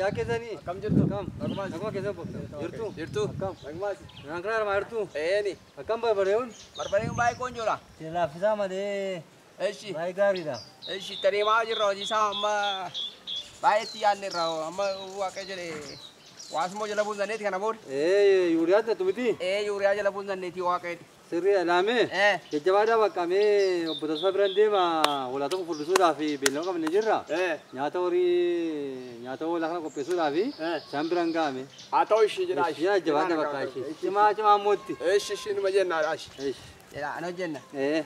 Fayyaa keessanii? Akkam jirtu? Akkam? Akkuma keessa bofte? Jirtu? Jirtu? Akkam? Nagmaasi. Naan kana armaa jirtu? Eeni. Akkam barbareeun? Barbareen baay'ee qoonjoodha. Laffisaa malee Eshi. baay'ee gaariidha. Eshi tadeemaa jirra hojii isaa amma baay'eetti yaadne irra amma waaqa jedhe waasumoo jala buusanneeti kana booda. Ee yuuriyaatti natti miti? Ee yuuriyaa jala buusanneeti waaqeeti. Sirrii laamee? Ee. Jajjabaadhaa bakka mee obbo Tasfaa biraan deema hoolaa tokko furdisuudhaaf beellama qabne jirra. Ee. Nyaata horii nyaata hoolaa kana qopheessuudhaaf Eh. isaan biraan ga'ame. Haa ta'u ishii jedhaa ishii. Jajjabaadhaa bakka ishee. Cimaa cimaa mootti. Eshi ishii numa jennaadha ishii. Eesh. Jedhaa ana hojjenna. Ee.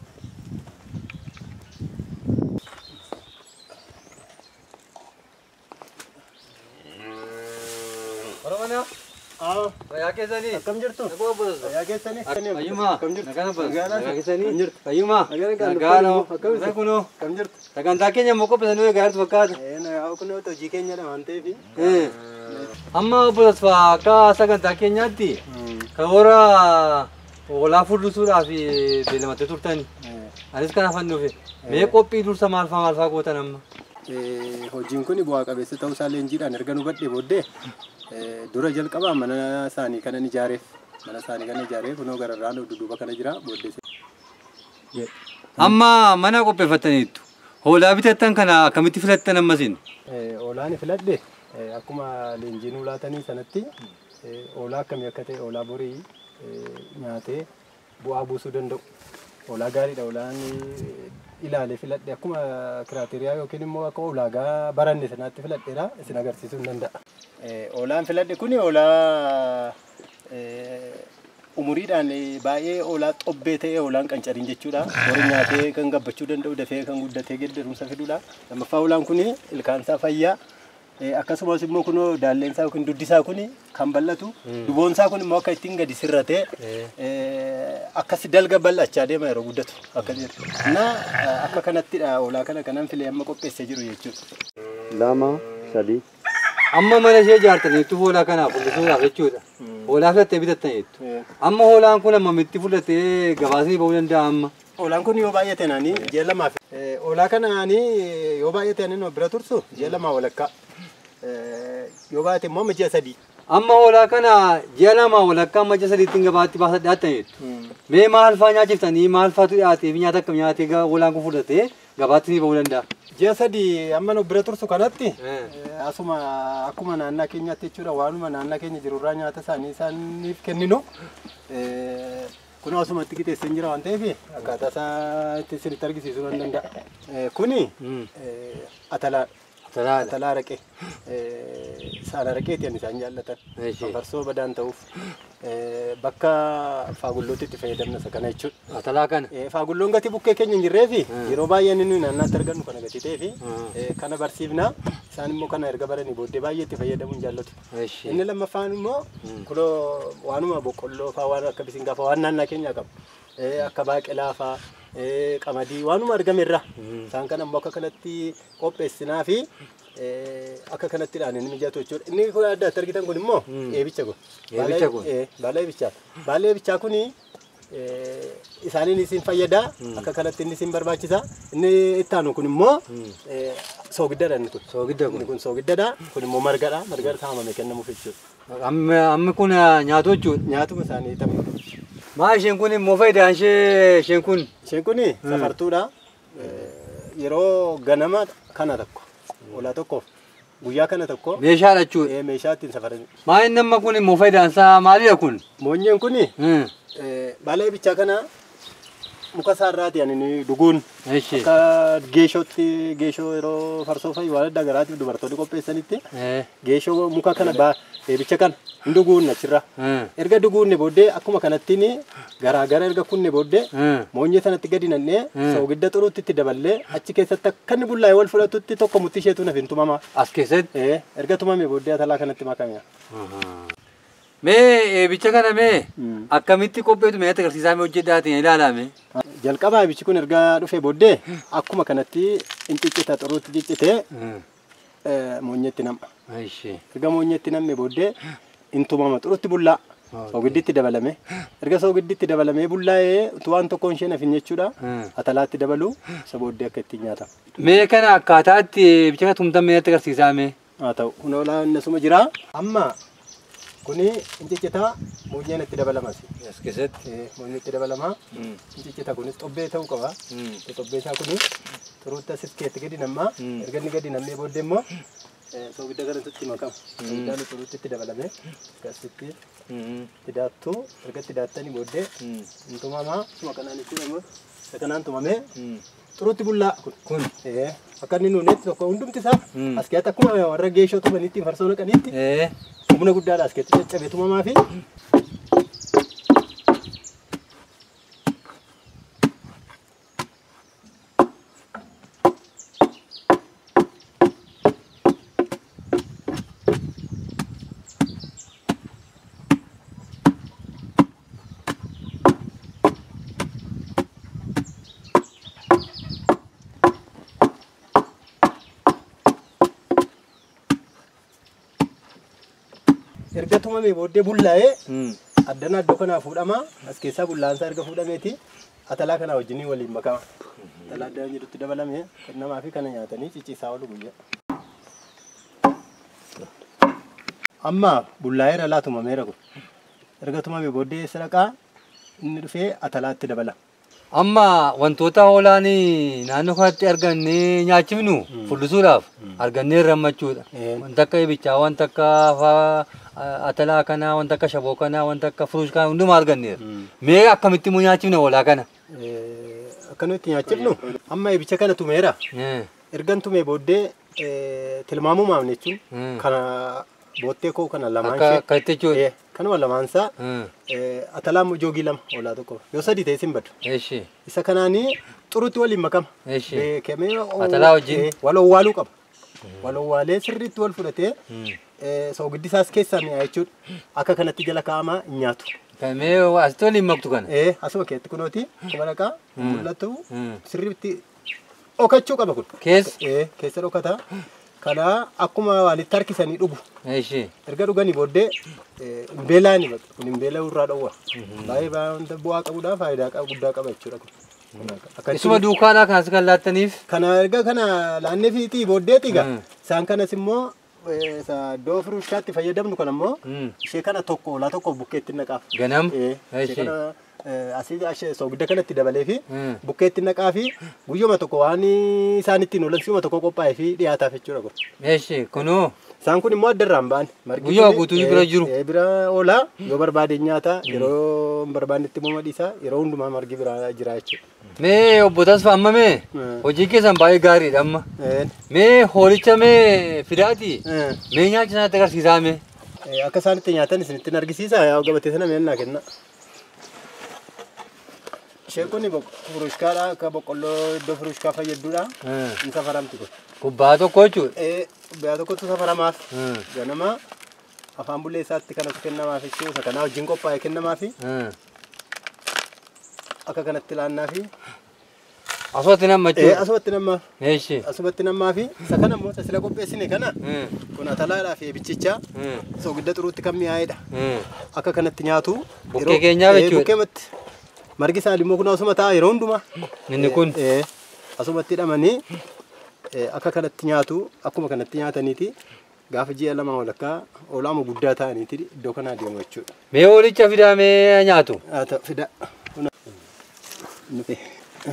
Oromoon Aa, fayyaa keessanii? akkam jirtu? Nagoo obbo Tasfaa. Fayyaa keessanii? Fayyummaa. Akkam jirtu? Nagaan obbo Nagaadhaa? Nagaa keessanii? Akkam jirtu? Fayyummaa. Nagaan kan Nagaan dhufanii oo. akkam Nagaan jirtu? kunoo. Akkam jirtu? Sagantaa keenya immoo qopheessanii egaa jirtu fakkaata. Ee, nagaa kun yoo ta'u hojii keenyadha waan ta'eef. Eh. Amma obbo Tasfaa akka sagantaa keenyaatti karoora hoolaa furdisuudhaaf beellamattee turtani. Anis kanaafan dhufe. Mee qophii dursa maal fa'aa maal fa'aa gootan amma? Eh, Hojiin kun bu'aa qabeessa ta'uu isaa leenjiidhaan erga nu badhee booddee eh, dura jalqabaa mana isaanii kanan ijaareef. Mana isaanii kana ijaaree kunoo gararraan dudduuba kana jira booddee. Amma mana qopheeffattaniittu. Hoolaa bitattan kana akkamitti filattan ammasin? Eh, Hoolaan filadhe eh, akkuma leenjii nuu laatanii sanatti eh, hoolaa akkamii akka ta'e hoolaa borii eh, nyaatee bu'aa buusuu danda'u. Hoolaa gaariidha hoolaan eh, ilaalee filadhe akkuma kiraateriyaa yookiin immoo akka ulaagaa baranne sanaatti filadheera isin agarsiisuu hin danda'a. Eh, Hoolaan filadhe kuni hoolaa eh, umuriidhaan eh, baay'ee hoolaa xobbee ta'e hoolaan qancariin jechuudha. Horii nyaatee kan gabbachuu danda'u dafee kan guddatee geddarumsa fidudha. Lammaffaa hoolaan kuni ilkaansaa fayyaa. Eh, Akkasumas immoo kunoo daalleensaa yookiin duddisaa kuni kan bal'atu. Duboonsaa kun immoo akka ittiin gadi sirratee eh, akkas dalga bal'achaa deema yeroo guddatu. Akka jedhu. Na akka kanattidha hoolaa kana kanan filee amma qopheessee jiru jechuudha. Lama, sadii. Amma mana ishee ijaartaniittu hoolaa kanaaf furdisuudhaaf jechuudha. Hoolaa filattee bitattaniittu. Amma hoolaan kun ammamitti fudhatee gabaasni ba'uu danda'a amma? Hoolaan kun yoo baay'ate naanii ji'a lamaaf. Hoolaa kana naanii yoo baay'ate naanii bira tursu ji'a lamaa walakkaa. Eh, Yoo baay'ate immoo amma ji'a sadii. Amma hoolaa kana ji'a lama walakkaa amma ji'a sadiitti gabaatti baasaa dhiyaattaniittu. Mee maal fa'aa nyaachiftanii maal fa'aatu dhiyaatee fi nyaata akkam nyaatee ga- hoolaan kun fudhatee gabaatti ni ba'uu danda'a? Ji'a sadii amma nu bira tursu kanatti Eh. eh, asuma akkuma naannaa keenyaatti jechuudha waanuma naannaa keenya jirurraa nyaata isaanii isaaniif kenninu eh, kun asumatti qixeessee jira waan ta'eef akkaataa isaa itti isinitti argisiisuu nan danda'a. Eh, Kuni Mm. eh, atalaa Talaadha. atalaa araqee isaan araqeeti ani isaan jaallatan Eeshi. farsoo badaan ta'uuf eh, bakka faagullootti itti fayyadamna isa kana jechuudha. Atalaa kana. Eh, Faagulloon gatii bukkee keenya hin jirree fi Mm. yeroo baay'ee inni nuyi naannaatti argannu kana gatii ta'ee fi Mm. eh, kana barsiifna isaan immoo kana erga baranii booddee baay'ee itti fayyadamuu hin jaallatu. Eshi. Inni lammaffaan immoo kunoo waanuma boqqolloo fa'aa waan akka bisingaa fa'aa waan naannaa keenyaa qabu. Eh, Akka baaqelaa fa'aa eh, qamadii waanuma argame irraa isaan kana immoo akka kanatti qopheessinaa fi eh, akka kanattidhaan inni mijatu jechuudha. Inni kun adda adda argitan kun immoo eebicha kun. Eebicha kun. Eh, Baala eebichaa. Baala eebichaa kuni eh, isaaniin isin fayyada akka kanatti inni isin barbaachisa. Inni ittaanu kun immoo eh, soogiddaadha inni kun. Soogidda Inni kun. kun soogiddaadha. Kun immoo margadha. Marga saamame kennamuuf jechuudha. Amma amma kun nyaatu jechuudha. Nyaatuma isaanii tapha. Maa isheen kun immoo faayidaan ishee isheen kun Isheen kun safartuudha. Eh, Yeroo ganama kana tokko hoolaa tokkoof guyyaa kana tokko meeshaadha jechuudha. eh, meeshaa ittiin safaran. Maa inni amma kun immoo faayidaan isaa maalidha kun? Moonyeen kun Hmm. baala eebichaa kana muka isaarraati ani inni dhuguun Eshi. akka geeshootti geeshoo yeroo farsoo fa'i waan adda garaatiif dubartoonni qopheessanitti Eh. geeshoo muka kana baa eebicha kana hin dhuguun achirra. Hmm. Erga dhuguunne booddee akkuma kanattiin garaa gara erga kunne booddee Hmm. moonyee sanatti gadi nannee soogidda xuruutti itti daballee achi keessatti akka inni bullaa'ee wal fudhatutti tokko mutti isheetu naaf hin tumama. As keessatti. Eh, Erga tumame booddee atalaa kanatti makame. Mee eebicha kana mee Mm. akkamitti qopheetu mee agarsiisaa mee hojjedhaatiin ilaalame? Jalqabaa eebichi kun erga dhufee booddee akkuma kanatti hin ciccita xuruutti ciccitee eh, moonyeetti nam'a. Eshi. Erga moonyeetti namme booddee hin tumama xuruutti bullaa. Soogidditti dabalame. Erga soogidditti dabalamee bullaa'ee utuu waan tokkoon ishee nafin jechuudha. Mm. Atalaatti dabalu isa booddee akka ittiin nyaatamu. Mee kana akkaataatti eebicha kana tumtan mee agarsiisaa mee? haa ta'u kun hoolaa innasuma jira. Amma kuni inciccita muujjeen itti dabalamas. As keessatti. Muujjeen itti dabalamaa. Inciccita kunis xobbee ta'uu qaba. Xobbee isaa kuni xuruutta siskeetti gadi nammaa. Mm. Erga inni gadi nammee booddee immoo soogidda kanatti makama. Soogidaan xuruutti itti dabalame. Akkasitti itti daattuu erga itti daattanii booddee intumamaa suma kanaan itti immoo isa kanaan tumamee xuruutti bullaa kun. Kun. Eh, Akka inni nuunetti tokko hundumti isaa Mm. as keessatti akkuma warra geeshoo tumanitti farsoo naqanitti Eh. humna guddaadha as keessatti caccabee tumamaa fi erga tumamee booddee bullaa'ee addana iddoo kanaa fuudhama as keessaa bullaansaa erga fuudhameeti atalaa kanaa wajjiniin waliin makama atalaa addana jedhutti dabalame kan namaa fi kana nyaatanii cicciisaa oolu guyyaa. Amma bullaa'eera laa tumameera kun erga tumamee booddee sadaqaa inni dhufee atalaatti dabala. Amma wantoota hoolaan naannoo kanatti argannee nyaachifnu furdisuudhaaf argannee rammachuudha. Eh. Wanta akka ibichaa, wanta akka afaa atalaa kanaa, wanta akka shaboo kanaa, wanta akka furuush kanaa hundumaa arganneera. Mee akkamitti immoo nyaachifna hoolaa kana? Akkanumatti nyaachifnu amma ibicha kana tumeera Eh. ergan tumee booddee eh, tilmaamumaaf jechuun Mm. kana boottee koo kana lamaan Akka ishee akka itti jechuudha. Eh, kanuma lamaansaa Eh. eh, atalaa joogii lama hoolaa tokko yoo sadii ta'e sin badu Eshi. isa kanaanii xurutti waliin makama Eshi. beekamee Atalaa wajjin? eh, wal owwaaluu qaba wal owwaalee sirriitti wal fudhatee Mm. eh, soogiddi isaas keessaa mi'aa jechuudha akka kanatti jala kaa'amaa hin nyaatu Mee asitti waliin maktu kana? Eh, asuma keetti kunooti kuma dhaqaa mul'atu Mm. sirriitti dhokachuu qaba kun Keessa? Eh, keessa dhokata kana akkuma waanitti harkisanii dhugu Eshi. erga dhuganii booddee eh, hin beelaani bakka kun hin beela'uu irraa dhowwa baay'ee baay'ee wanta bu'aa qabuudhaa faayidaa qaba- guddaa qaba jechuudha kun Akka Isuma itti- duukaadhaa kanas kan laattaniif? kana erga kana laannee fiitii booddeeti egaa Mm. isaan kanas immoo eh, isa iddoo furuushaatti fayyadamnu kan ammoo Mm. ishee kana tokko olaa tokko bukkeetti naqaaf Ganam? Eh, ishee Eshi. kana eh, asii ashee soogidda kanatti dabalee fi Mm. bukkeetti naqaa fi guyyuma tokko waan isaan ittiin oolan si'uma tokko qophaa'ee fi dhiyaataaf jechuudha kun. Eshi. Kunoo. Isaan kun immoo addarraan ba'an. Margi Guyyuma kun, guutuu eh, bira jiru. eh, Bira oolaa yoo barbaade nyaata yeroo hin barbaannetti immoo madhiisa yeroo hundumaa margi bira jira jechuudha. Mee obbo Tasfaa amma mee Mm. hojii keessan baay'ee gaariidha amma. Eh, Mee hoolicha mee fidaati? eh, Mee nyaachisa sanatti agarsiisaa mee? eh, Akka isaan itti nyaatan isinittiin argisiisa yaa gabatee sana meennaa kenna. Isheen kun furuushkaadha akka boqqolloo iddoo furuushkaa fayyadduudha. Mm. Hin safaramti kun. Kubbaa tokko jechuudha. Eh, Biyya tokkotu safaramaaf. Mm. ganama afaan bullee isaatti kanatu kennamaaf jechuudha. Isa kanaa wajjin qophaa'e kennamaafi Mm. akka kanatti laannaa fi Asumatti nama eh, jechuudha. asumatti nammaaf Eshi. asumatti nammaa fi isa kana immoo isa sila qopheessine kana Mm. kun atalaadhaa fi ebichichaa Mm. soogidda xuruutti kan mi'aa'edha. Mm. Akka kanatti nyaatu. Bukkee yeroo- keenyaaf eh, jechuudha. Bukkeematti margi isaa immoo kun asuma ta'a yeroo hundumaa. Inni kun. Eh, eh, asumatti hidhamanii eh, akka kanatti nyaatu akkuma kanatti nyaataniiti gaafa ji'a lama walakkaa olaama guddaa ta'aniiti iddoo kanaa deemu jechuudha. Mee hoolicha fidaa mee nyaatu? Haa ta'u fida. Nuti.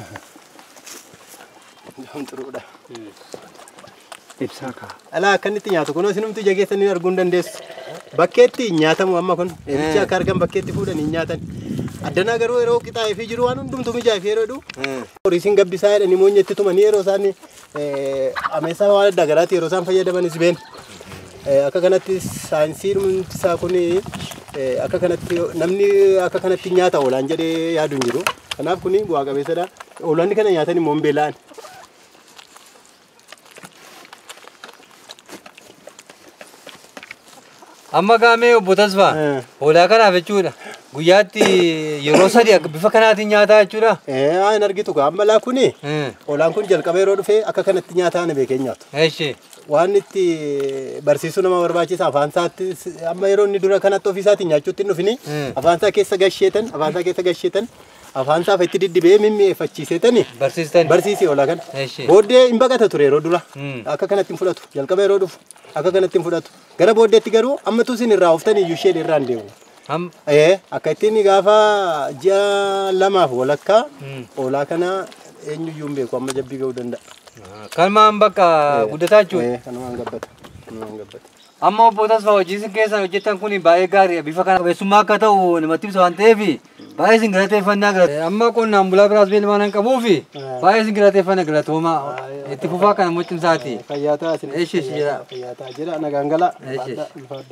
Kun xuruudha. Ibsaa kaa. Alaa akkanitti nyaatu kunoo isinumti jageessanii arguu hin dandeessu. Bakkeetti hin nyaatamu amma kun. Eebicha akka argan bakkeetti fuudhanii hin nyaatan. Addanaa garuu yeroo qixaa'ee fi jiru waan hundumtu mijaa'ee fi yeroo jedhu horiisiin gabbisaa jedhanii moonyetti tumanii yeroo isaan ameessaa waan adda garaatti yeroo isaan fayyadamanis been. Akka kanatti saayinsii isaa kun akka kanatti namni akka kanatti nyaata oolaan jedhee yaadu hin jiru. Kanaaf kun bu'aa qabeessadha. Oolaanni kana nyaatan immoo hin beela'an. Amma gaamee obbo Tasfaa Eh. hoolaa kanaaf jechuudha. Guyyaatti yeroo sadi akka bifa kanaatiin nyaataa jechuudha. Haa hin argitu gaa ammalaa kuni Mm. oolaan kun jalqaba yeroo dhufee akka kanatti nyaataa ana beekee nyaatu. Eshi. Waan itti barsiisuu nama barbaachisa afaan isaatti amma yeroo inni dura kanatti ofii isaatiin nyaachuutti hin dhufini Mm. afaan isaa keessa gasheetan afaan isaa keessa gasheetan afaan isaa itti diddibee mimmi'eeffachiiseetani Barsiistan. barsiisee hoolaa kana. Eshi. Booddee hin baqata ture yeroo dura. Mm. Akka kanatti hin fudhatu. Jalqaba yeroo dhufu akka kanatti hin fudhatu. Gara booddeetti garuu ammatu isin irraa oftanii iyyuu isheen irraa hin deemu. Ham. Ee akka ittiin gaafa ji'a lamaaf walakkaa Mm. hoolaa kana eenyuyyuu hin beeku amma jabbii ga'uu danda'a. Kalmaan bakka guddataa jechuudha. Ee kanumaan gabbata. Kanumaan gabbata. Amma obbo Tasfaa hojii isin keessan hojjetan kun baay'ee gaariidha. Bifa kana qabeessummaa akka ta'u namatti ibsa waan ta'eef baay'ee isin galateeffannaa galata. Amma qonnaan bulaa biraas beelmaan hin qabuuf baay'ee isin galateeffannaa galatooma. Itti fufaa kana mucimsaati. Fayyaa ta'a isin. Eeshi, eeshi jira. Fayyaa ta'a jira nagaan gala. Eeshi, Ulfaadha, ulfaadha.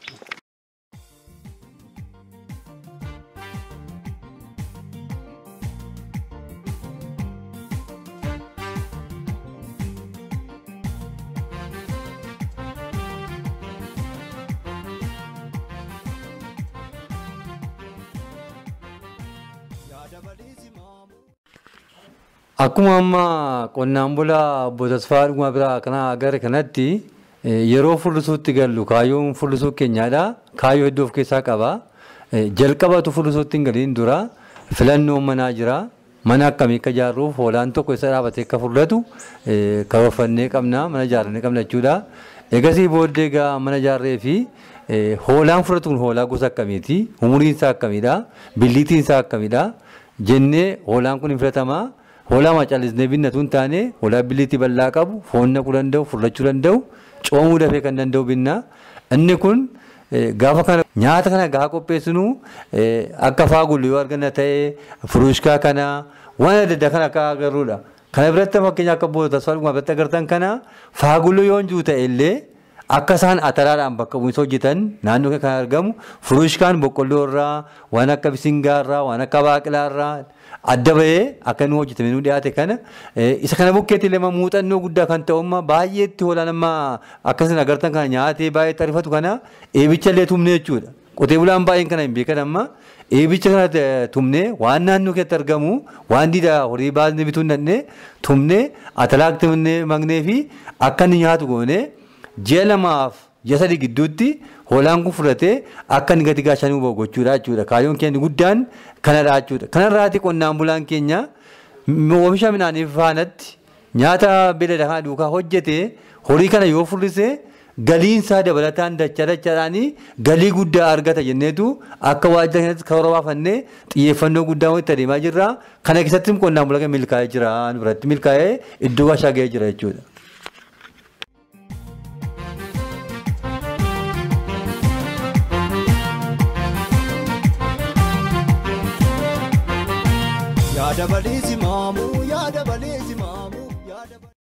Akkuma amma qonnaan bulaa obbo Tasfaa dhuguma biraa kana agarre kanatti eh, yeroo furrisuutti gallu kaayyoon furrisuu keenyaadha. Kaayyoo hedduu of keessaa qaba. Eh, Jalqabatu furrisuutti hin galiin dura filannoon manaa jira. Mana akkamii akka ijaarruuf hoolaan tokko isa dhaabatee akka furratu eh, karoorfannee qabna mana ijaarrannee qabna jechuudha. Egasii booddee egaa mana ijaarree fi eh, hoolaan furratu kun hoolaa gosa akkamiiti? Umuriin isaa akkamiidha? Billiitiin isaa akkamiidha? Jennee hoolaan kun hin filatamaa. hoolaa macalisnee binnatu hin taane hoolaa biliitii bal'aa qabu foon naquu danda'u furrachuu danda'u coomuu dafee kan danda'u binna inni kun eh, gaafa kana nyaata kana gaafa qopheessinu eh, akka faagullu yoo arganna ta'e furuushkaa kana waan adda addaa kana akka agarruudha. Kana biratti fakkeenya akka boota tasfaa dhuguma biratti agartan kana faagullu yoo hin jiru ta'e illee akka isaan ataraadhaan bakka bu'insa hojjetan naannoo kan argamu furuushkaan boqqolloo irraa waan akka bisingaa irraa waan akka baaqilaa irraa adda bahee akka nu hojjetame nu dhiyaate kana eh, isa kana bukkeetti illee muuxannoo guddaa kan ta'u amma baay'eetti hoolaan amma akkasin agartan kana nyaatee baay'ee xarifatu kana eebicha illee tumne jechuudha. Qotee bulaan baay'een kana hin beekan amma eebicha kana eh, tumne waan naannoo keessatti argamu waan diida horii baasnee bituu hin dandeenye tumne atalaakti magnee fi akka inni nyaatu goone ji'a lamaaf ji'a sadii gidduutti hoolaan kun fudhatee akka inni gati gaashanuu bahu gochuudha jechuudha. Kaayyoon keenya guddaan kanadha jechuudha. Kanarraati qonnaan bulaan keenya m- oomisha midhaanii faanatti nyaata beelada kana duukaa hojjete horii kana yoo furrise galiin isaa dabalataan dachaa dachaadhaanii galii guddaa argata jenneetu akka waajjira kanatti karoora baafannee xiyyeeffannoo guddaa itti adeemaa jirra. Kana keessatti qonnaan bulaan milkaa'ee jira nu biratti milkaa'ee iddoo gaashaa ga'ee jira jechuudha. yaada baliisi maamuu yaada baliisi maamuu yaada baliisi.